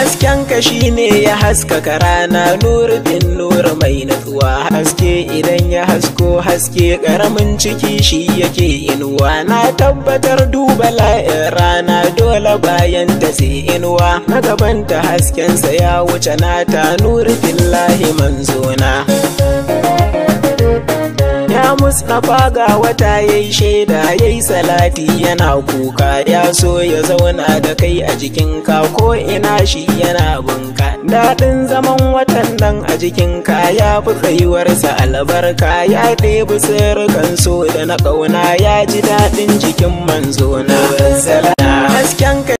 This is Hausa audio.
hasken ka shine ya haskaka rana nur bin nur mai natsuwa haske idan ya hasko haske karamin ciki shi yake inuwa na tabbatar duba la'in rana dole bayan ta sai inuwa na gabanta haskensa ya wuce nata nur billahi manzona Ya Mustapha ga wata ya yi shaida ya yi salati yana kuka ya so ya zauna da kai a jikinka ko ina shi yana bunka. Daɗin zaman watan nan a jikinka ya fi tsayuwarsa albarka ya ɗebi sirrukan so da na ƙauna ya ji daɗin jikin manzo na. Hasken